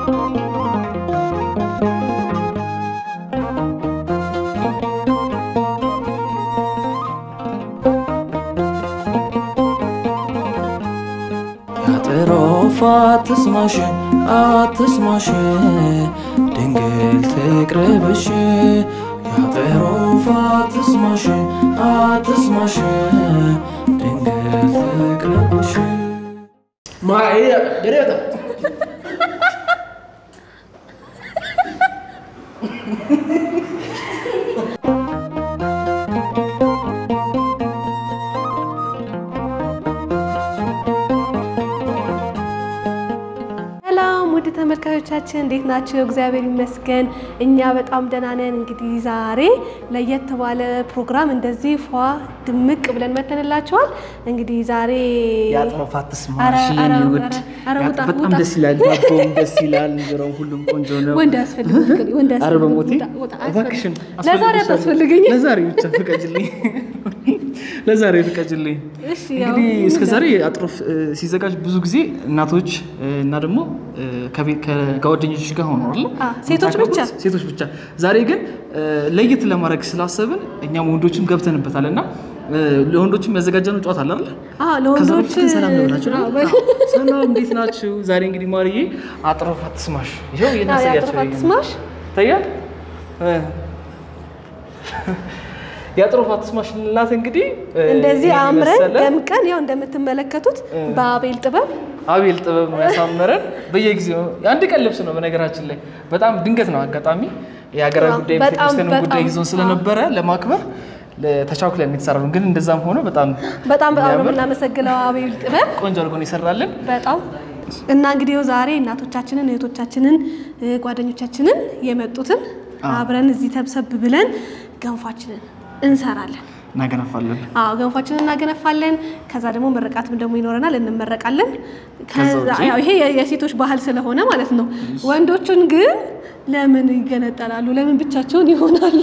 ያጥሮፍ አትስማሽ አትስማሽ ድንግል ትቅርብሽ ያጥሮፍ አትስማሽ አትስማሽ ድንግል ትቅርብሽ ማያ ደሬታ ሰላም ውድ ተመልካቾቻችን እንዴት ናቸው? እግዚአብሔር ይመስገን እኛ በጣም ደህና ነን። እንግዲህ ዛሬ ለየት ባለ ፕሮግራም እንደዚህ ፏ ድምቅ ብለን መተንላቸዋል። እንግዲህ ዛሬ የአጥሮፍ አትስማሽ ኧረ፣ ኧረ፣ የኔ ውድ ኧረ፣ ኧረ ውጣ፣ በጣም ውጣ። ደስ ይላል። ዳቦም ደስ ይላል። እንጀራውም ሁሉም ቆንጆ ነው። ወንድ አያስፈልግም፣ ፍቅር፣ ወንድ ኧረ አያስፈልግም። በሞቴ ውጣ፣ ውጣ፣ እባክሽን አያስፈልግም። ለዛሬ አታስፈልገኝም። ለዛሬ ብቻ ፍቀጅልኝ። ለዛሬ ፍቀጅልኝ። እሺ፣ ያው እንግዲህ እስከ ዛሬ አጥሮፍ እ፣ ሲዘጋጅ ብዙ ጊዜ እናቶች እ፣ እና ደግሞ እ፣ ከቤት ከጓደኞች ጋር ሆኖ አይደል? አ፣ ሴቶች ብቻ። ሴቶች ብቻ። ዛሬ ግን እ፣ ለየት ለማድረግ ስላሰብን እኛም ወንዶችም ገብተንበታል እና እ፣ ለወንዶችም ያዘጋጀነው ጨዋታ አለ አይደል? አዎ፣ ከዛ ለወንዶች በፊት ግን ሰላም ልበላችሁ አዎ፣ አይደል? በ- አዎ፣ ሰላም እንዴት ናችሁ? ዛሬ እንግዲህ ማርዬ አጥሮፍ አትስማሽ ይኸው አዎ፣ የናሰያቸው የአጥሮፍ አትስማሽ ይታያል እ፣ የአጥሮፍ አትስማሽ ልላት እንግዲህ እ፣ እንደዚህ ይሄን አምረን የመሰለ ደምቀን ያው እንደምትመለከቱት በአቤል ጥበብ አቤል ጥበብ ነው ያሳመረን። በየጊዜው አንድ ቀን ልብስ ነው በነገራችን ላይ በጣም ድንገት ነው አጋጣሚ የሀገራዊ አዎ፣ ጉዳይ በጣም ቤተክርስቲያንን ጉዳይ በጣም ይዞን ስለነበረ ለማክበር ተቻኩለን የተሰራ ነው። ግን እንደዛም ሆኖ በጣም በጣም በጣም ነው የሚያምር የምናመሰግነው አቤል ጥበብ ቆንጆ አድርጎ ነው ይሰራልን። በጣም እና እንግዲህ ዛሬ እናቶቻችንን እህቶቻችንን እ፣ ጓደኞቻችንን የመጡትን አብረን እዚህ ተብሰብ ብለን ገንፋችንን እንሰራለን። እናገነፋለን። አዎ ገንፋችንን እናገነፋለን። ከዛ ደግሞ ምርቃትም ደግሞ ይኖረናል፣ እንመረቃለን። ከዛ ውጪ? ያው ይሄ የ- የሴቶች ባህል ስለሆነ ማለት ነው። ወንዶቹን ግን ለምን ይገነጠላሉ? ለምን ብቻቸውን ይሆናሉ?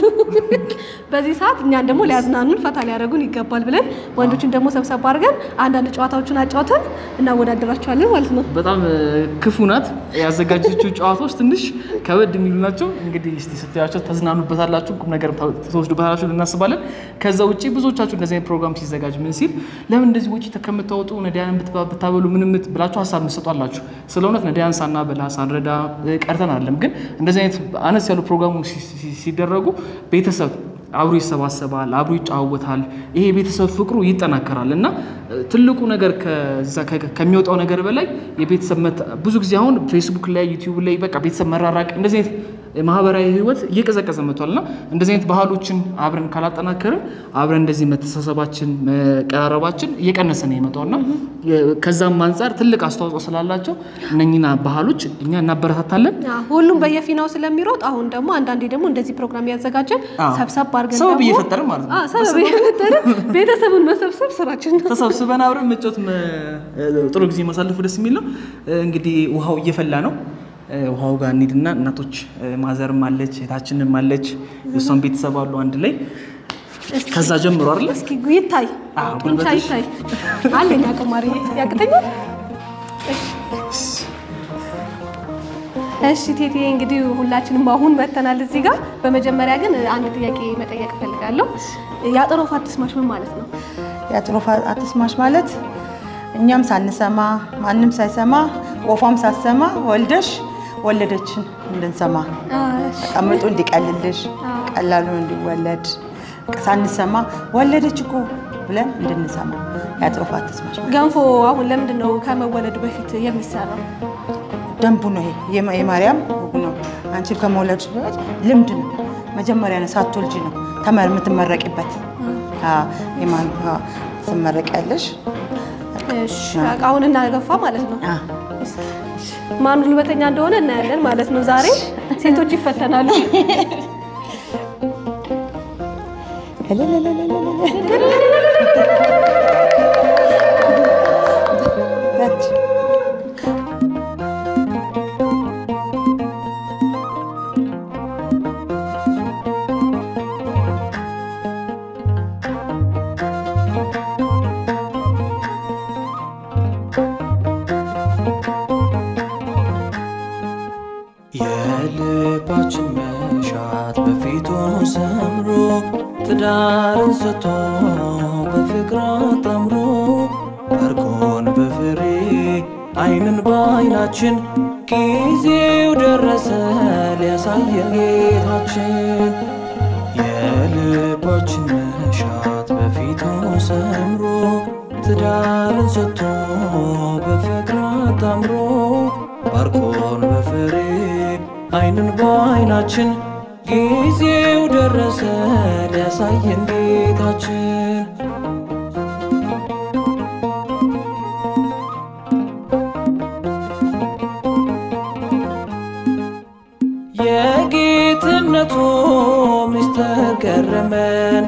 በዚህ ሰዓት እኛን ደግሞ ሊያዝናኑን ፈታ ሊያደርጉን ይገባል ብለን ወንዶቹን ደግሞ ሰብሰብ አድርገን አንዳንድ ጨዋታዎችን አጫውተን እናወዳደራቸዋለን ማለት ነው። በጣም እ፣ ክፉ ናት ያዘጋጀችው ጨዋታዎች ትንሽ ከበድ የሚሉ ናቸው። እንግዲህ እስቲ ስትያቸው ተዝናኑበታላችሁ፣ ቁም ነገር ትወስዱበታላችሁ እናስባለን። ከዛ ውጭ ብዙዎቻችሁ እንደዚህ አይነት ፕሮግራም ሲዘጋጅ ምን ሲል ለምን እንደዚህ ውጭ ከምታወጡ ነዳያንን ብትባ- ብታበሉ ምንም ምት ብላችሁ ሀሳብ ምሰጧላችሁ። ስለ እውነት ነዳያን ሳናበላ ሳንረዳ እ፣ ቀርተን አይደለም። ግን እንደዚህ አይነት አነስ ያሉ ፕሮግራሞች ሲ- ሲ- ሲደረጉ ቤተሰብ አብሮ ይሰባሰባል፣ አብሮ ይጫወታል። ይሄ የቤተሰብ ፍቅሩ ይጠናከራል እና እ፣ ትልቁ ነገር ከዛ ከ- ከሚወጣው ነገር በላይ የቤተሰብ መተ- ብዙ ጊዜ አሁን ፌስቡክ ላይ ዩቲዩብ ላይ በቃ ቤተሰብ መራራቅ እንደዚህ አይነት ማህበራዊ ህይወት እየቀዘቀዘ መጥቷል እና እንደዚህ አይነት ባህሎችን አብረን ካላጠናከርን አብረን እንደዚህ መተሳሰባችን መቀራረባችን እየቀነሰ ነው የመጣው እና የ- ከዛም አንጻር ትልቅ አስተዋጽኦ ስላላቸው እነኝና ባህሎች እኛ እናበረታታለን። አዎ፣ ሁሉም በየፊናው ስለሚሮጥ አሁን ደግሞ አንዳንዴ ደግሞ እንደዚህ ፕሮግራም እያዘጋጀን አዎ። ሰብሰብ አድርገን ሰበብ ደግሞ- እየፈጠርን ማለት ነው። አዎ፣ ሰበብ እየፈጠርን ቤተሰቡን መሰብሰብ ስራችን ነው። ተሰብስበን አብረን መጫወት መ- ጥሩ ጊዜ ማሳለፉ ደስ የሚል ነው። እንግዲህ ውሃው እየፈላ ነው። ውሃው ጋር እንሂድና እናቶች ማዘርም አለች እህታችንም አለች የእሷን ቤተሰብ አሉ አንድ ላይ ከዛ ጀምሮ አይደለ እስኪ ይታይ አዎ፣ ጡንቻ ጉልበትሽ። ይታይ አለኝ አቅማሪ ያቅተኛል። እሺ ቴቴ እንግዲህ ሁላችንም አሁን መተናል እዚህ ጋር። በመጀመሪያ ግን አንድ ጥያቄ መጠየቅ እፈልጋለሁ። የአጥሮፍ አትስማሽ ምን ማለት ነው? የአጥሮፍ አትስማሽ ማለት እኛም ሳንሰማ ማንም ሳይሰማ ወፏም ሳትሰማ ወልደሽ ወለደችን እንድንሰማ ቀምጡ እንዲቀልልሽ ቀላሉ እንዲወለድ ሳንሰማ ወለደች እኮ ብለን እንድንሰማ የአጥሮፍ አትስማሽ ማለት ገንፎ አሁን ለምንድን ነው ከመወለዱ በፊት የሚሰራው? ደንቡ ነው። ይሄ የማ- የማርያም ወጉ ነው። አንቺ ከመውለድሽ በፊት ልምድ ነው። መጀመሪያ ነው ሳትወልጂ ነው ተመር የምትመረቂበት። አዎ፣ የማ- አዎ፣ ትመረቂያለሽ። እሺ እቃውን እናገፋ ማለት ነው። አዎ። ማን ጉልበተኛ እንደሆነ እናያለን ማለት ነው። ዛሬ ሴቶች ይፈተናሉ። ታች የልባችን መሻት በፊቱ ሰምሮ ትዳርን ሰጥቶ በፍቅር አጣምሮ ባርኮን በፍሬ አይንን በአይናችን ጊዜው ደረሰ ሊያሳየን ጌታችን የልባችን መሻት በፊቱ ሰምሮ ትዳርን ሰጥቶ በፍቅር አጣምሮ ባርኮን በፍሬ አይንን በአይናችን ጊዜው ደረሰ ሊያሳየን ጌታችን የጌትነቱ ምስጢር ገረመን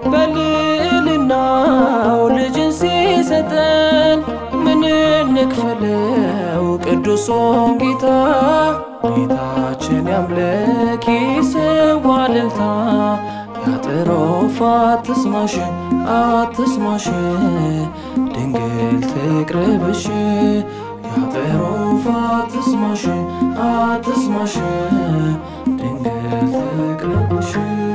በልዕልናው ልጅን ሲሰጠን ምን እንክፈለው ቅዱሱን ጌታ ጌታችን ያምልክ ይሰዋ እልልታ ያጥሮፍ አትስማሽ አትስማሽ ድንግል ትቅረብሽ ያጥሮፍ አትስማሽ አትስማሽ ድንግል ትቅረብሽ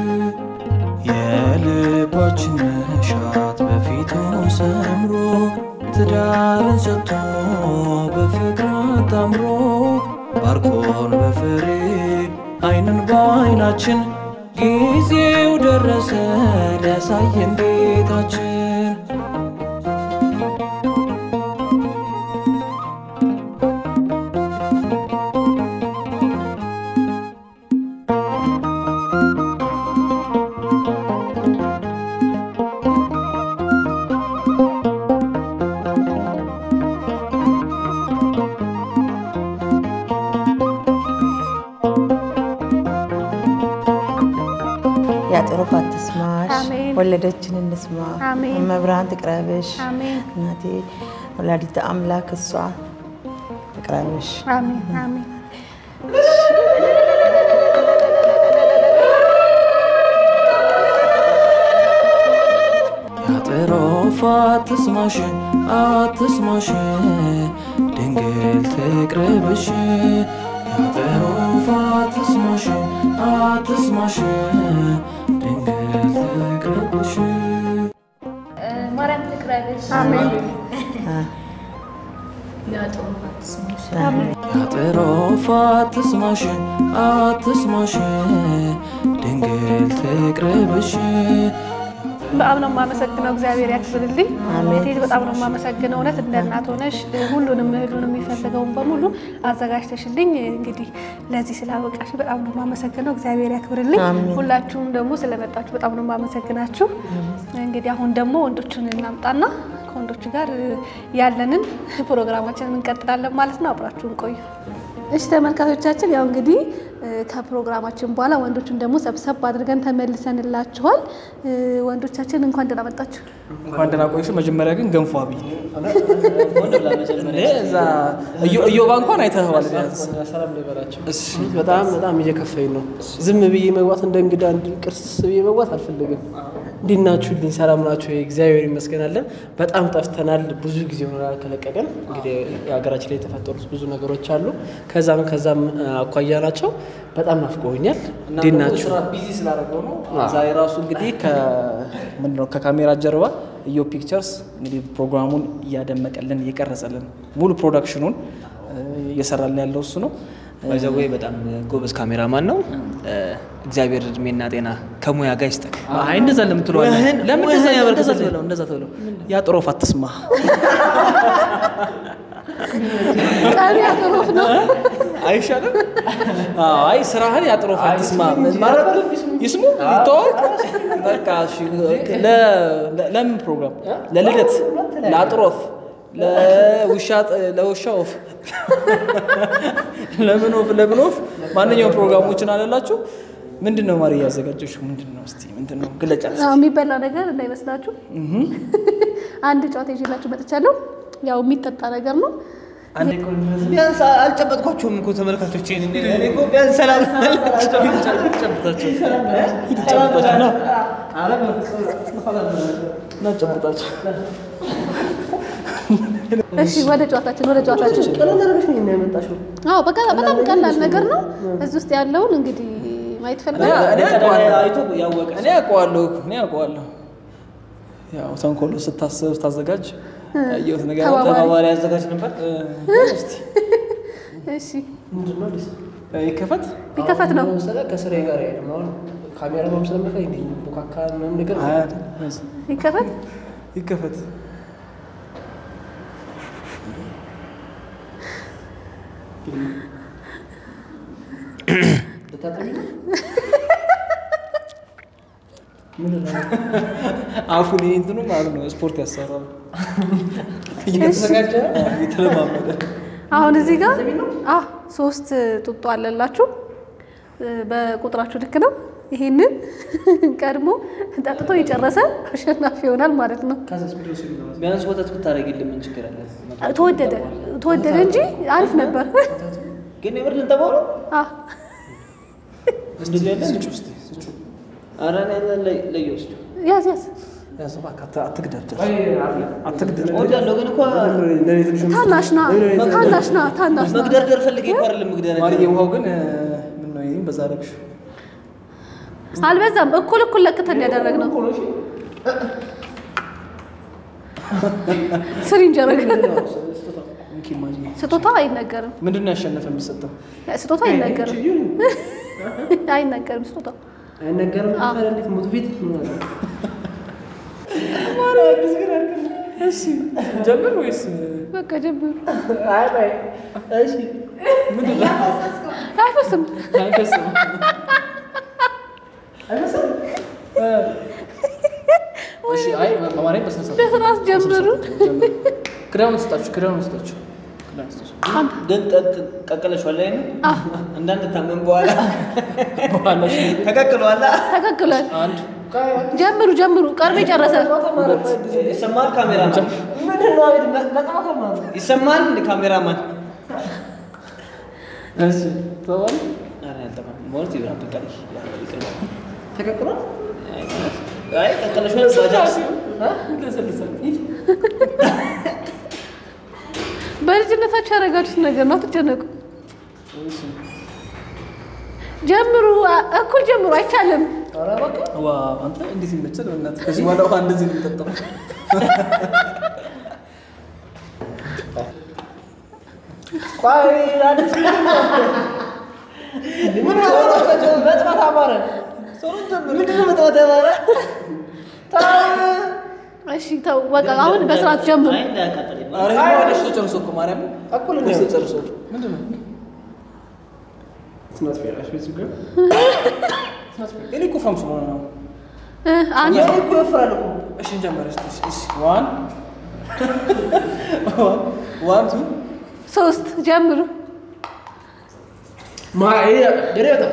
የልባችን መሻት በፊቱ ሰምሮ ትዳርን ሰጥቶ በፍቅር አጣምሮ ባርኮን በፍሬ አይንን በአይናችን ጊዜው ደረሰ ሊያሳየን ጌታችን ያጥሩፍ አትስማሽ፣ አሜን። ወለደችን እንስማ፣ አሜን። መብርሃን ትቅረብሽ፣ አሜን እናቴ ወላዲተ አምላክ እሷ ትቅረብሽ። አሜን አሜን። ያጥሮፍ አትስማሽ አትስማሽ ድንግል ትቅረብሽ ያጥሮፍ አትስማሽ አትስማሽ ድንግል ትቅረብሽ ማርያም ትቅረብሽ። አሜን ያጥሮፍ አትስማሽ አትስማሽ ድንግል ትቅረብሽ በጣም ነው የማመሰግነው። እግዚአብሔር ያክብርልኝ። አሜን። እቴት በጣም ነው የማመሰግነው። እውነት እንደ እናት ሆነሽ ሁሉንም እህሉን የሚፈልገውን በሙሉ አዘጋጅተሽልኝ እንግዲህ ለዚህ ስላበቃሽ በጣም ነው የማመሰግነው። እግዚአብሔር ያክብርልኝ። አሜን። ሁላችሁም ደግሞ ስለመጣችሁ በጣም ነው የማመሰግናችሁ። እንግዲህ አሁን ደግሞ ወንዶቹን እናምጣና ከወንዶቹ ጋር ያለንን ፕሮግራማችንን እንቀጥላለን ማለት ነው። አብራችሁን ቆዩ። እሺ ተመልካቾቻችን፣ ያው እንግዲህ እ፣ ከፕሮግራማችን በኋላ ወንዶቹን ደግሞ ሰብሰብ አድርገን ተመልሰንላችኋል። እ፣ ወንዶቻችን እንኳን ደህና መጣችሁ። እንኳን ደህና ቆይሽ። መጀመሪያ ግን ገንፎ አብይ እዛ እዮባ እንኳን አይተኸዋል ቢያንስ በጣም በጣም እየከፈኝ ነው። ዝም ብዬ መግባት እንደ እንግዳ እንዲ ቅርስ ብዬ መግባት አልፈልግም። እንዴት ናችሁልኝ? ሰላም ናችሁ? እግዚአብሔር ይመስገናለን። በጣም ጠፍተናል። ብዙ ጊዜ ሆኖናል ከለቀቀን። እንግዲህ የሀገራችን ላይ የተፈጠሩት ብዙ ነገሮች አሉ። ከዛም ከዛም አኳያ ናቸው። በጣም ናፍቆኛል። እንዴት ናችሁ? ቢዚ ስላደረገው ነው። ዛሬ ራሱ እንግዲህ ምንድነው ከካሜራ ጀርባ እዮ ፒክቸርስ እንግዲህ ፕሮግራሙን እያደመቀልን እየቀረጸልን ሙሉ ፕሮዳክሽኑን እ፣ እየሰራልን ያለው እሱ ነው። ባይዘዌ በጣም ጎበዝ ካሜራማን ነው። እግዚአብሔር እድሜና ጤና ከሙያ ጋር ይስጠን። አይ እንደዛ ለምን ትለዋለህ? ሙያህን- ለምን ሙያህን እንደዛ ያበረክትልህ። እንደዛ ትበለው እንደዛ ትበለው ያጥሮፍ አትስማ ቀሪ አጥሮፍ ነው። አይሻልም? አይ ስራህን ያጥሮፍ አትስማ ማለት ይስሙ ይተዋወቅ። በቃ እሺ፣ ለ- ለ- ለምን ፕሮግራም ለልደት ለአጥሮፍ ለውሻ ለውሻ ወፍ ለምን ወፍ ለምን ወፍ ማንኛውም ፕሮግራሞችን አለላችሁ። ምንድን ነው ማሪ እያዘጋጀሽ? ምንድን ነው እስቲ ምንድን ነው ግለጫ አዎ፣ የሚበላ ነገር እንዳይመስላችሁ አንድ ጨዋታ ይዤላችሁ መጥቻለሁ። ያው የሚጠጣ ነገር ነው። ቢያንስ አልጨበጥኳቸውም እኮ ተመልካቾች። እኔ እኮ ቢያንስ ሰላም ጨብጣቸው ጨብጣቸው ነው እና ጨብጣቸው እሺ ወደ ጨዋታችን ወደ ጨዋታችን ቀለል አድርገሽ ነው የሚያመጣሽው። አዎ በቃ በጣም ቀላል ነገር ነው። እዚህ ውስጥ ያለውን እንግዲህ ማየት እኔ ፈልጋለሁ። እኔ ቀዳዳ አውቀዋለሁ። አይቶ ያወቀ እኔ አውቀዋለሁ እኔ አውቀዋለሁ። ያው ተንኮሉ ስታስብ ስታዘጋጅ ያየሁት ነገር አለ። ተባባሪ። ተባባሪ ያዘጋጅ ነበር። እ፣ እስቲ እሺ ምንድን ነው ደስ እ፣ ይከፈት ቢከፈት ነው ለምሳሌ ከስሬ ጋር አይሄድም። አሁን ካሜራ ነው ስለምታይ እንዴ ቡካካ ምናምን ነገር አያት ይከፈት። ይከፈት ልታጠቢ ነው? አፉን ይሄ እንትኑ ማለት ነው ስፖርት ያሰራል እየተዘጋጀ እየተለማመደ አሁን እዚህ ጋር አ ሶስት ጡጦ አለላችሁ እ፣ በቁጥራችሁ ልክ ነው። ይሄንን ቀድሞ ጠጥቶ የጨረሰ አሸናፊ ይሆናል ማለት ነው። ከዛስ ምንድን ነው ሲሉ ነው? ቢያንስ ወተት ብታደርጊልን ምን ችግር አለ? ተወደደ ተወደደ እንጂ አሪፍ ነበር። ግን የምር ልንጠባው ነው? አ እንደዚህ ያለ ስጭ ውስጥ ስጭ ኧረ እኔ ያለ ላይ ለየ ውስጥ ያዝ ያዝ ያዝ እባክህ አት- አትግደርደር አይ አለ አትግደር እወዳለሁ ግን እኮ ለኔ ትንሽ ታናሽ ና ታናሽ ና ታናሽ ና መግደርደር ፈልጌ እኮ አይደለም መግደርደር ማርዬ ውሃው ግን እ፣ ምን ነው ይሄን በዛ አደረግሽ አልበዛም። እኩል እኩል ለክተን ያደረግ ነው። ስሪ እንጀረግ እንኪ ማርዬ ስጦታው አይነገርም። ምንድን ነው ያሸነፈ የሚሰጠው ስጦታው አይነገርም። አይነገርም ስጦታው አይነገርም። ታዲያ እንዴት ሞት ፊት ምን አለ? እሺ ጀምር ወይስ በቃ ጀምሩ። አይ ባይ እሺ ምንድን ነው አይፈስም። አይፈስም እሺ አይ በማርያም በስነ ስርዓት በስርዓት ጀምሩ። ክዳኑን ስጣችሁ ክዳኑን ስጣችሁ ክዳኑን ስጣችሁ ግን ቀቅለሽዋል ላይ ነው አ እንዳንታመም በኋላ በኋላ እሺ ተቀቅሏላ ተከክሏል። አንድ ጀምሩ ጀምሩ። ቀርቦ ጨረሰ። ይሰማል ካሜራማን ምንድን ነው አቤት በጣም ማለት ነው። ይሰማል እንደ ካሜራማን እሺ ተባለ ኧረ ያልጠማም ማለት ይብራል በቃ ይቅር ተቀቅሏል? አይ ቀቅለሽዋል ባጃጅ በልጅነታችሁ ያደረጋችሁት ነገር ነው። አትጨነቁ። ጀምሩ። አ- እኩል ጀምሩ። አይቻልም። ኧረ በቃ ዋ አንተ እንዴት ይመችል በእናትህ ከዚህ በኋላ ውሃ እንደዚህ ነው የሚጠጣው ቆይ አዲስ ምን ነው መጥራት አማረ ምንድን ነው መጥራት ያማረ እሺ ተው በቃ አሁን በስርዓት ጀምሩ። አይ እንዳያቃጥለኝ ኧረ ይሄማ ወደሽ ተጨርሶ እኮ ማርያም እኩል ወደሽ ነው ተጨርሶ ምንድን ነው ስናት ፌራሽ ቤት ጋር እኔ እኮ ፈምሱ ነው ነው እ፣ አንድ ያው እኮ ይወፍራል እኮ እሺ እንጀምር እስቲ እሺ እሺ ዋን ዋን ቱ ሶስት ጀምሩ። ማ ይሄ ደሬ በጣም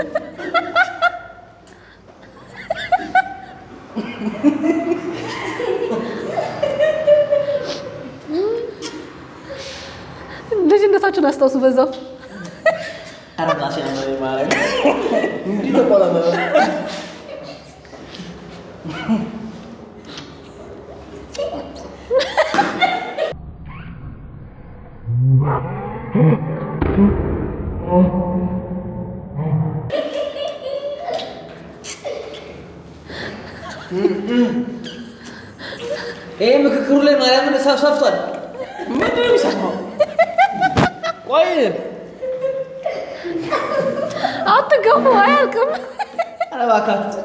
ልጅነታችሁን አስታውሱ በዛው። ኧረ ራሴ ያመረኝ ማርያም እንዲህ ተቆላመጠ ይሄ ምክክሩ ላይ ማርያምን እሳት ሰፍቷል ምንድን ነው የሚሰማው ቆይ አትገፉ፣ አያልቅም። ኧረ እባካችሁ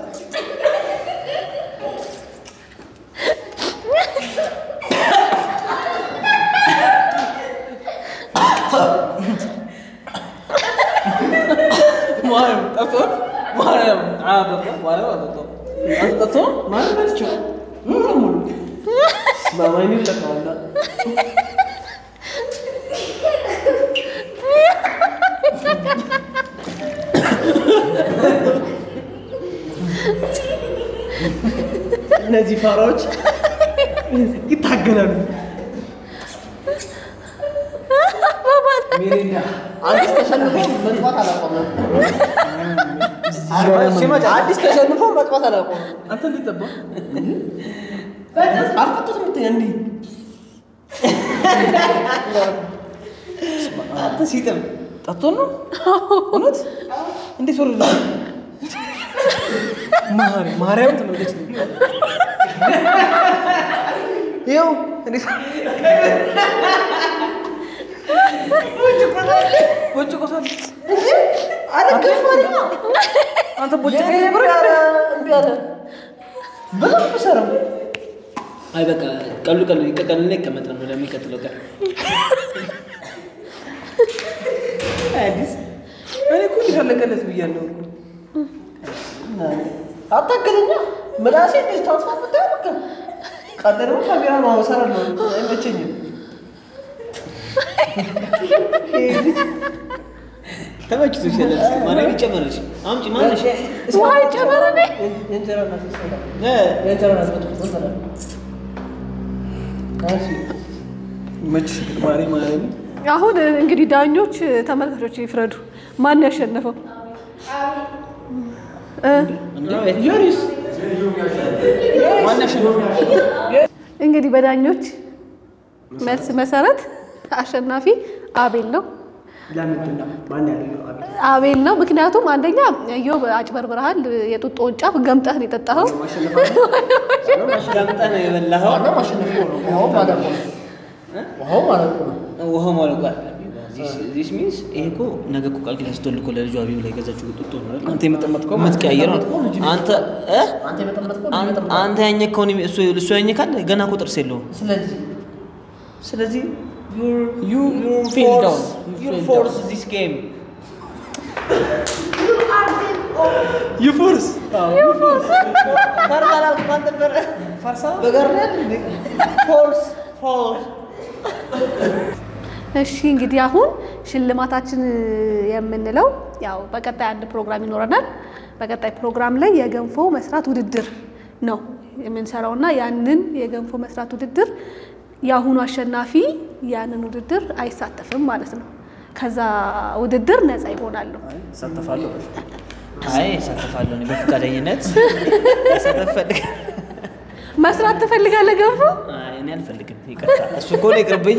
ማርያም ጠጥቶ ማርያም አጠጣ ማርያም አጠጣ አንተ ጠጥቶ ማለት ናቸው ሙሉ ሙሉ በማይኒ ተቀዋላ እነዚህ ፋራዎች ይታገላሉ። ሜሪንዳ አዲስ ተሸንፎ መጥፋት አላቆመም። አዲስ ተሸንፎ መጥፋት አላቆመም። አንተ እንዴት ጠባ አልፈቱትም እንትን እንዲህ አንተ ሲጥም ጠጥቶ ነው እውነት? እንዴት ወረደ? ማርያም ማርያም ትመለች ይኸው እንዴት ቦጭ ቆሳል አንተ ቦጭ አይ በቃ ቀሉ ቀሉ ይቀቀልና ይቀመጥ ነው ለሚቀጥለው ቀን። አዲስ እኔ እኮ እንዴት አለቀለት ብያለሁ እኮ አታገለኛ ምላሴ እንዴት ታውሳበት በቃ ቀጥሎ ካሜራ ነው እሰራለሁ አይመቸኝም ተመችቶ ይሻላል። ማንም ይጨመረች አምጪ ማነሽ? ውሃ ይጨመረ ነ የእንጀራ እናት ይሰራል እ የእንጀራ እናት ይሰራል መችሽ ማሪ ማርያም አሁን እንግዲህ ዳኞች ተመልካቾች ይፍረዱ። ማን ያሸነፈው? ዮኒስ ማነሽ እንግዲህ በዳኞች መልስ መሰረት አሸናፊ አቤል ነው። ለምንድን ነው ማን ያለው አቤል አቤል ነው። ምክንያቱም አንደኛ እዮብ አጭበርብረሃል። የጡጦውን ጫፍ ገምጠህ ነው የጠጣኸው። ጋምጣ ነው የበላኸው። ማሸነፍ ነው ውሃው ማለት ነው ውሃው ማለት ነው ውሃው ማለቋል። ዚስ ሚንስ ይሄ እኮ ነገ እኮ ቃል ኪዳን ስትወልድ እኮ ለልጇ ቢብ ላይ ገዛችው ጡጦ ነው አይደል? አንተ የመጠመጥከው የምትቀያየረው አንተ እ አንተ የመጠመጥከው አን- አንተ ያኘከውን እሱ እሱ ያኘካል ገና እኮ ጥርስ የለውም። ስለዚህ ስለዚህ ዩ ፌል ዳውን ዩር ፎርስ ዚስ ጌም ዩ ፎርስ ፈርሳላል ማን ነበረ? በጋርዳል ፎርስ ፎርስ እሺ እንግዲህ አሁን ሽልማታችን የምንለው ያው በቀጣይ አንድ ፕሮግራም ይኖረናል። በቀጣይ ፕሮግራም ላይ የገንፎ መስራት ውድድር ነው የምንሰራው እና ያንን የገንፎ መስራት ውድድር የአሁኑ አሸናፊ ያንን ውድድር አይሳተፍም ማለት ነው። ከዛ ውድድር ነፃ ይሆናሉ። እሳተፋለሁ አይ እሳተፋለሁ እኔ በፈቃደኝነት መሳተፍ እፈልጋለሁ። መስራት ትፈልጋለህ ገንፎ? አይ እኔ አልፈልግም፣ ይቅርታ። እሱ እኮ ነው ይቅርብኝ።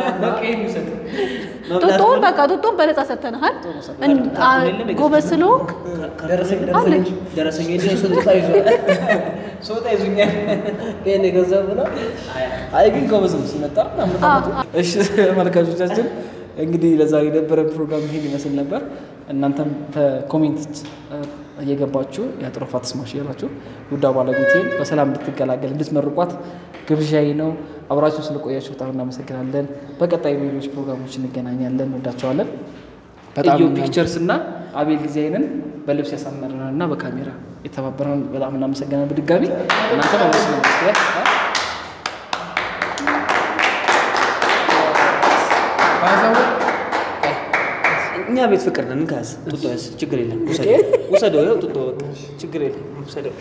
ጡጦውን በቃ ጡጦውን በነፃ ሰጥተንሃል። እን- አ- ጎበዝ ስለሆንክ ደረሰኝ አለ ደረሰኝ ስጦታ ይዟል ሶጣ ይዙኛል። ይሄን የገንዘብ ብለው አይ ግን ጎበዝ ነው ሲመጣ እሺ ተመልካቾቻችን እንግዲህ ለዛሬ የነበረን ፕሮግራም ይሄን ይመስል ነበር። እናንተም በኮሜንት እየገባችሁ የአጥሮፋት ስማሽ እያላችሁ ውዳ ባለቤቴን በሰላም እንድትገላገል እንድትመርቋት ግብዣዬ ነው። አብራችሁ ስለቆያችሁ በጣም እናመሰግናለን። በቀጣይ ሌሎች ፕሮግራሞች እንገናኛለን። እንወዳቸዋለን። በጣም ኢዮ እናም- ፒክቸርስ እና አቤል ጊዜይንን በልብስ ያሳመረን እና በካሜራ የተባበረን በጣም እናመሰግናለን። በድጋሚ እናንተ በመስለ እኛ ቤት ፍቅር ነን። እንካስ ጡጦ ያዝ፣ ችግር የለም። ውሰደው ውሰደው፣ ይኸው ጡጦ ችግር የለም። ውሰደው።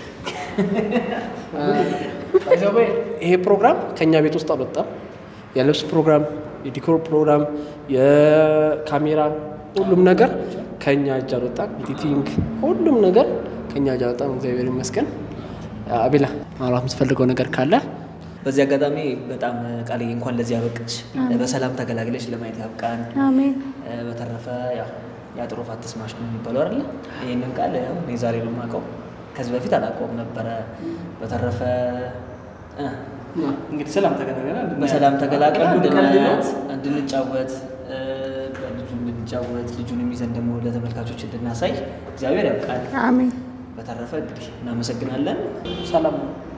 አይዘዌ ይሄ ፕሮግራም ከኛ ቤት ውስጥ አልወጣም። የልብስ ፕሮግራም፣ የዲኮር ፕሮግራም፣ የካሜራ ሁሉም ነገር ከኛ እጅ አልወጣም። ኤዲቲንግ፣ ሁሉም ነገር ከኛ እጅ አልወጣም። እግዚአብሔር ይመስገን። አቤላ ማውራት የምትፈልገው ነገር ካለ በዚህ አጋጣሚ በጣም ቃልዬ እንኳን ለዚህ ያበቅች በሰላም ተገላግለች ለማየት ያብቃን። አሜን። እ፣ በተረፈ ያው የአጥሮፋት ተስማሽ ነው የሚባለው አይደለ? ይህንን ቃል ያው እኔ ዛሬ ነው የማውቀው። ከዚህ በፊት አላውቀውም ነበረ። በተረፈ እ፣ እንግዲህ ሰላም ተገናገና በሰላም ተገላግለን ቀልዱ ቀልድ ነው። እንድንጫወት እ፣ በልጁ እንድንጫወት ልጁንም ይዘን ደግሞ ለተመልካቾች እንድናሳይ እግዚአብሔር ያውቃል። አሜን። በተረፈ እንግዲህ እናመሰግናለን። ሰላም ነው።